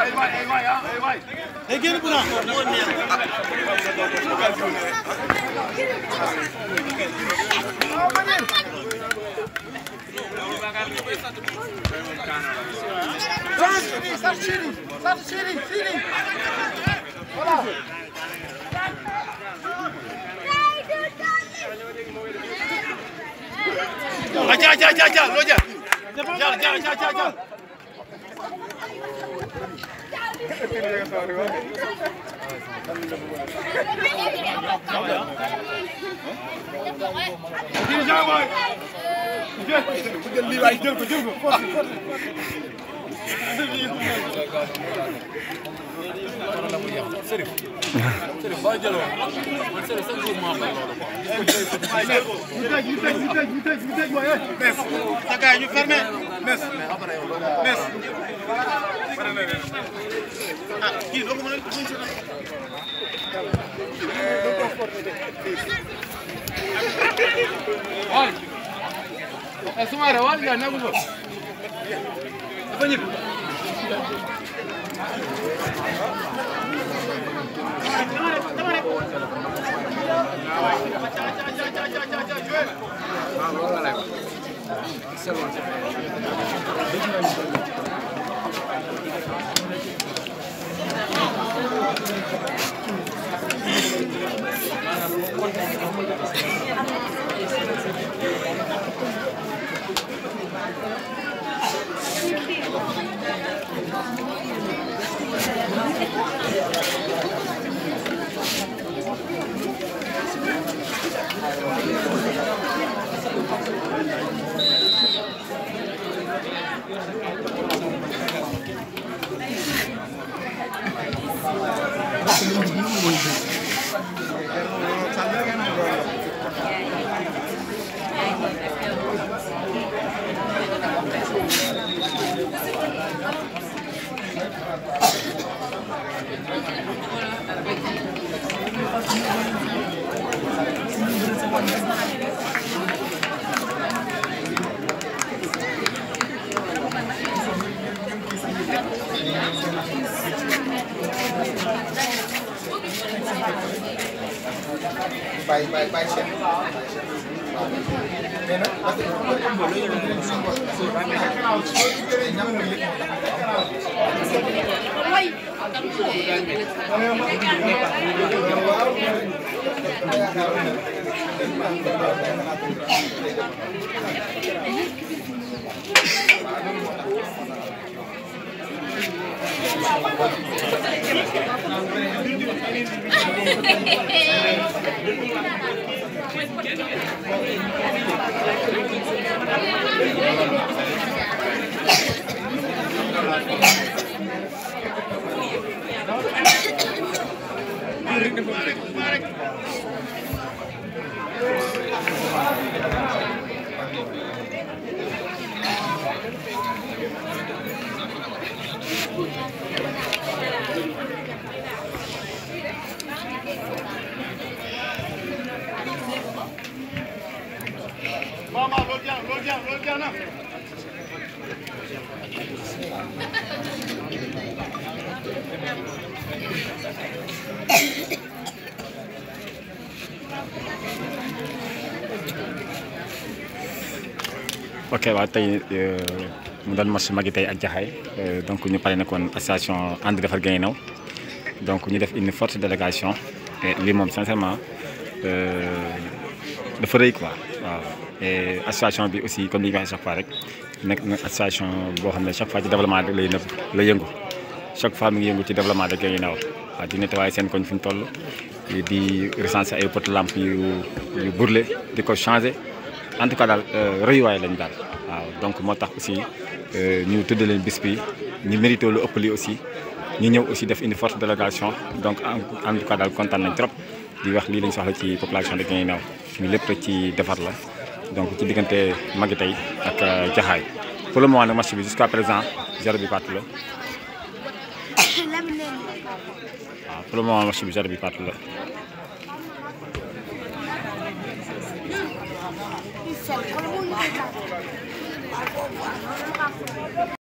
day génn bu naax aja aja aja aja lo aja Jal, jal, jal, jal, jal. Dirigeant boy. Jël jël lii waay jël ko jël ko. ñu tëj ñu tëj ñu tëj ñu tëj ñu tëj mooy mes sa gars ñu fermé mes mes ah kii doo ko mën a wal e sumare wal ya nagu ko dafa ñib bàyyi bàyyi bàyyi seen mais nag parce que bu ko ëmb la ñu leen di suñu bopp soo ci gëree ñam nga lépp Mama loolu jeex loolu jeex loolu jeex na ok waaw tey mu doon match magi tey ak jaxaay donc ñu pare nekkoon association ànd defar Guinguinéo donc ñu def une forte délégation et lii moom sincèrement dafa rëy quoi waaw et association bi aussi comme li ñu waxee chaque fois rek nekk na association boo xam ne chaque fois ci développement rek lay nëbb lay yëngu chaque fois mi ngi yëngu ci développement de Guinguinéo waaw di nettoyer seen koñ fi ñu toll di recenser ay poteaux lampe yu yu brûlé di ko changer en tout cas daal rëyuwaay lañ daal waaw donc moo tax aussi ñu tudd leen bis bi ñu mérité lu ëpp lii aussi ñu ñëw aussi def une forte délégation donc en tout cas daal kontaan nañ trop di wax lii lañ soxla ci population de Guinguinéo ñu lépp rek ci defar la donc ci diggante magi tey ak jaxaay pour le moment nag match bi jusqu'à présent zéro bi partout la waaw pour le moment match bi zéro bi partout la Kalau mau